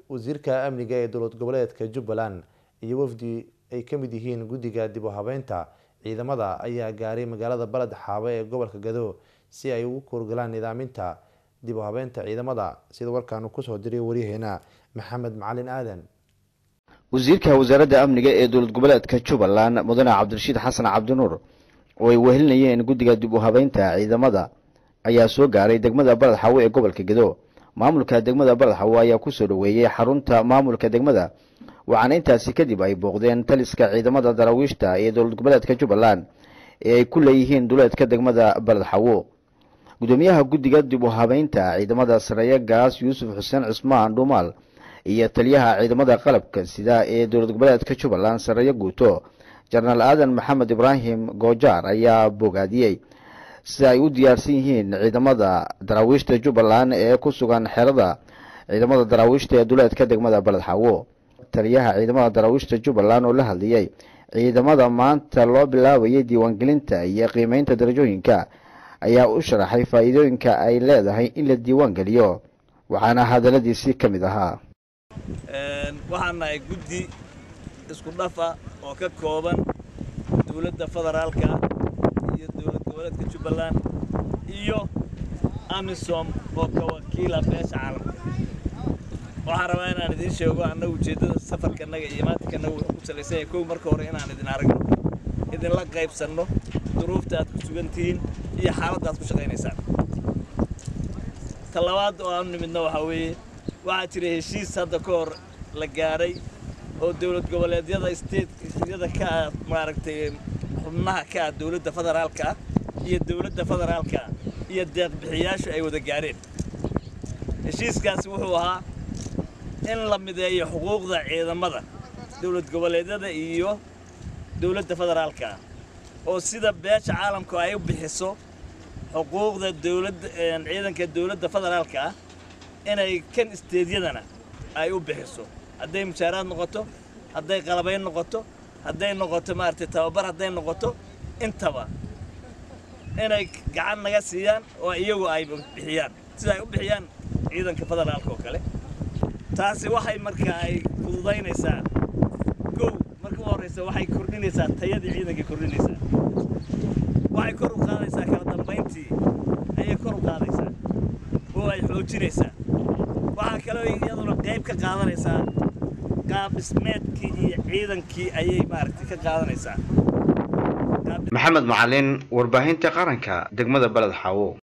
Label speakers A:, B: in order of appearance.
A: wasiirka amniga ee dowlad goboleedka jubbaland iyo wafdi ay ka mid yihiin guddiga dib u habeynta ciidamada ayaa gaaray magaalada baled xaabe ee gobolka gado si ay ugu koorgalaan nidaaminta dib u habeynta ciidamada sida warkaanu kusoo diray waryaheena maxamed macalin aadan
B: wasiirka wasaaradda amniga ee dowlad goboleedka jubbaland mudane cabdirashiid xasan cabdinuur oo ay wehelinayeen guddiga dib u habeynta ciidamada ayaa soo gaaray degmada baled xaawe ee gobolka gedo maamulka degmada baled xaawe ayaa kusoo dhoweeyey xarunta maamulka degmada waxaana intaasi kadib ay booqdeen taliska ciidamada daraawiishta ee dowlad goboleedka jubbaland ee ay ku leeyihiin duleedka degmada baled xaawo gudoomiyaha guddiga dib u habeynta ciidamada sareeye gaas yuusuf xuseen cismaan dhuumaal iyo taliyaha ciidamada qalabka sida ee dowlad goboleedka jubbaland sareeye guuto jenaraal aadan maxamed ibraahim goojaar ayaa bogaadiyey sida ay u diyaarsan yihiin ciidamada daraawiishta jubbaland ee ku sugan xerada ciidamada daraawiishta ee duleedka degmada baled xaawo taliyaha ciidamada daraawiishta jubbaland oo la hadlayay ciidamada maanta loo bilaabayay diiwaangelinta iyo qiimeynta darajooyinka ayaa u sharaxay faa'iidooyinka ay leedahay in la diiwaan geliyo waxaana hadaladiisii ka mid ahaa
C: waxaan nahay guddi isku dhafa oo ka kooban dowladda federaalka iyo dowlad goboleedka jubbaland iyo amisom oo ka wakiila beesha caalamka waxaan rabaa inaan idiin sheego annaga ujeeddada safarkanaga iyo imaatinkannaga wuxuu ku salaysan yahay kow marka hore inaan idin aragno idinla qaybsanno duruufta aad ku sugan tihiin iyo xaaladda aad ku shaqaynaysaan ta labaad oo aanu nimidna waxaa weeye waxaa jira heshiis hadda ka hor la gaadhay oo dowlad goboleedyada stateyada ka ah maaragtay xubnaha ka ah dowladda federaalka ah iyo dowladda federaalka ah iyo deeqbixiyaashu ay wada gaadheen heshiiskaasi wuxuu ahaa in la mideeyo xuquuqda ciidamada dowlad goboleedyada iyo dowladda federaalka ah oo sida beesha caalamku ay u bixiso xuquuqda dowladda ciidanka dowladda federaalka ah inay kan isteedyadana ay u bixiso hadday mushaaraad noqoto hadday qalabayn noqoto hadday noqoto maaragtay tababar hadday noqoto intaba inay gacan naga siiyaan oo iyagu ay bixiyaan sida ay u bixiyaan ciidanka federaalka oo kale taasi waxay markaa ay fududaynaysaa kow marka u horraysa waxay kordhinaysaa tayadii ciidankay kordhinaysaa waxay kor u qaadaysaa kala dambayntii ayay kor u qaadaysaa oo ay xoojinaysaa waxaa kaloo iyaduna qayb ka qaadanaysaa qaab dhismeedkii iyo ciidankii ayay maaragtay ka qaadanaysaa
B: maxamed macalin warbaahinta qaranka degmada baled xaawo